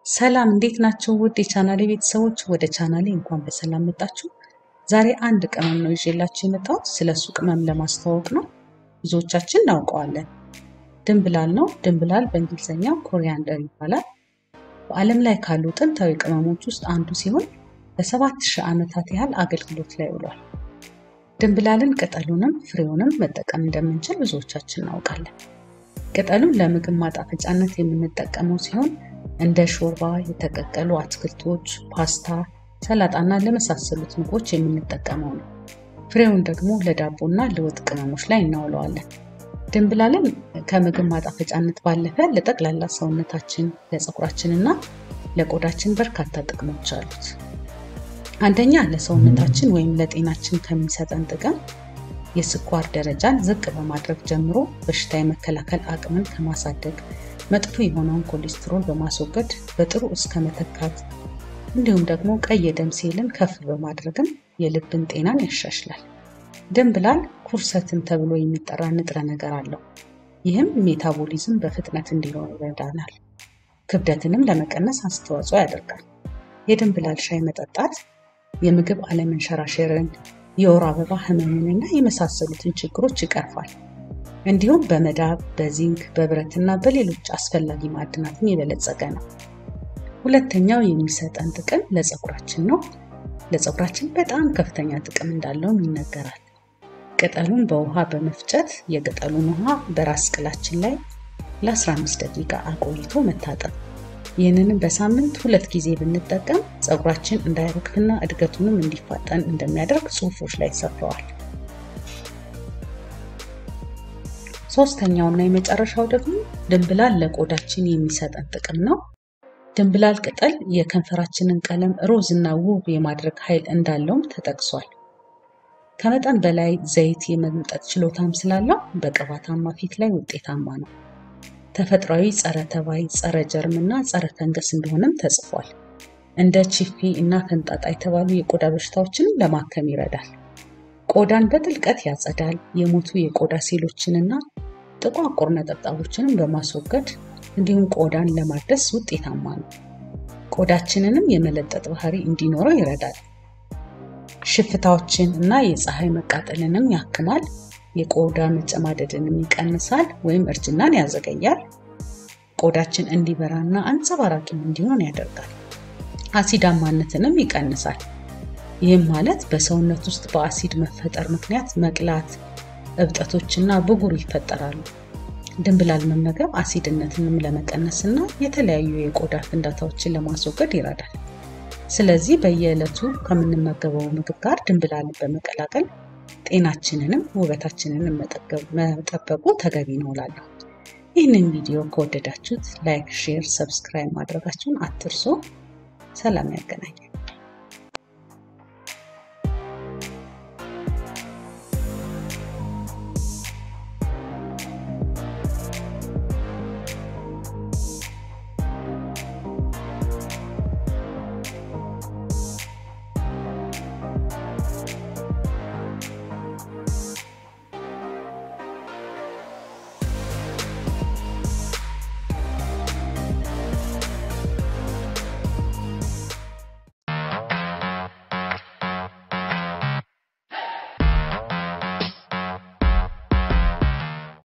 ሰላም እንዴት ናችሁ? ውድ የቻናሌ ቤተሰቦች ወደ ቻናሌ እንኳን በሰላም መጣችሁ። ዛሬ አንድ ቅመም ነው ይዤላችሁ የመጣሁት። ስለ እሱ ቅመም ለማስተዋወቅ ነው። ብዙዎቻችን እናውቀዋለን። ድንብላል ነው። ድንብላል በእንግሊዝኛው ኮሪያንደር ይባላል። በዓለም ላይ ካሉ ጥንታዊ ቅመሞች ውስጥ አንዱ ሲሆን ለሰባት ሺህ ዓመታት ያህል አገልግሎት ላይ ውሏል። ድንብላልን ቅጠሉንም ፍሬውንም መጠቀም እንደምንችል ብዙዎቻችን እናውቃለን። ቅጠሉን ለምግብ ማጣፈጫነት የምንጠቀመው ሲሆን እንደ ሾርባ፣ የተቀቀሉ አትክልቶች፣ ፓስታ፣ ሰላጣና ለመሳሰሉት ምግቦች የምንጠቀመው ነው። ፍሬውን ደግሞ ለዳቦና ለወጥ ቅመሞች ላይ እናውለዋለን። ድንብላልን ከምግብ ማጣፈጫነት ባለፈ ለጠቅላላ ሰውነታችን፣ ለፀጉራችንና ለቆዳችን በርካታ ጥቅሞች አሉት። አንደኛ ለሰውነታችን ወይም ለጤናችን ከሚሰጠን ጥቅም የስኳር ደረጃን ዝቅ በማድረግ ጀምሮ በሽታ የመከላከል አቅምን ከማሳደግ መጥፎ የሆነውን ኮሌስትሮል በማስወገድ በጥሩ እስከ መተካት እንዲሁም ደግሞ ቀይ የደም ሴልን ከፍ በማድረግም የልብን ጤናን ያሻሽላል። ድንብላል ኩርሰትን ተብሎ የሚጠራ ንጥረ ነገር አለው። ይህም ሜታቦሊዝም በፍጥነት እንዲኖር ይረዳናል። ክብደትንም ለመቀነስ አስተዋጽኦ ያደርጋል። የድንብላል ሻይ መጠጣት የምግብ አለመንሸራሸርን፣ የወር አበባ ህመምንና የመሳሰሉትን ችግሮች ይቀርፋል። እንዲሁም በመዳብ፣ በዚንክ፣ በብረትና በሌሎች አስፈላጊ ማዕድናትን የበለጸገ ነው። ሁለተኛው የሚሰጠን ጥቅም ለፀጉራችን ነው። ለፀጉራችን በጣም ከፍተኛ ጥቅም እንዳለውም ይነገራል። ቅጠሉን በውሃ በመፍጨት የቅጠሉን ውሃ በራስ ቅላችን ላይ ለ15 ደቂቃ አቆይቶ መታጠብ። ይህንንም በሳምንት ሁለት ጊዜ ብንጠቀም ፀጉራችን እንዳይረግፍና እድገቱንም እንዲፋጠን እንደሚያደርግ ጽሑፎች ላይ ሰፍረዋል። ሶስተኛውና የመጨረሻው ደግሞ ድንብላል ለቆዳችን የሚሰጠን ጥቅም ነው። ድንብላል ቅጠል የከንፈራችንን ቀለም ሮዝ እና ውብ የማድረግ ኃይል እንዳለውም ተጠቅሷል። ከመጠን በላይ ዘይት የመምጠጥ ችሎታም ስላለው በቅባታማ ፊት ላይ ውጤታማ ነው። ተፈጥሯዊ ጸረ ተባይ፣ ጸረ ጀርም እና ጸረ ፈንገስ እንደሆነም ተጽፏል። እንደ ቺፊ እና ፈንጣጣ የተባሉ የቆዳ በሽታዎችንም ለማከም ይረዳል። ቆዳን በጥልቀት ያጸዳል። የሞቱ የቆዳ ሴሎችንና ጥቋቁር ነጠብጣቦችንም በማስወገድ እንዲሁም ቆዳን ለማደስ ውጤታማ ነው። ቆዳችንንም የመለጠጥ ባህሪ እንዲኖረው ይረዳል። ሽፍታዎችን እና የፀሐይ መቃጠልንም ያክማል። የቆዳ መጨማደድንም ይቀንሳል ወይም እርጅናን ያዘገያል። ቆዳችን እንዲበራና አንጸባራቂም እንዲሆን ያደርጋል። አሲዳማነትንም ይቀንሳል። ይህም ማለት በሰውነት ውስጥ በአሲድ መፈጠር ምክንያት መቅላት፣ እብጠቶችና ብጉር ይፈጠራሉ። ድንብላል መመገብ አሲድነትንም ለመቀነስ እና የተለያዩ የቆዳ ፍንዳታዎችን ለማስወገድ ይረዳል። ስለዚህ በየዕለቱ ከምንመገበው ምግብ ጋር ድንብላልን በመቀላቀል ጤናችንንም ውበታችንንም መጠበቁ ተገቢ ነው እላለሁ። ይህንን ቪዲዮ ከወደዳችሁት ላይክ፣ ሼር፣ ሰብስክራይብ ማድረጋችሁን አትርሱ። ሰላም ያገናኛል።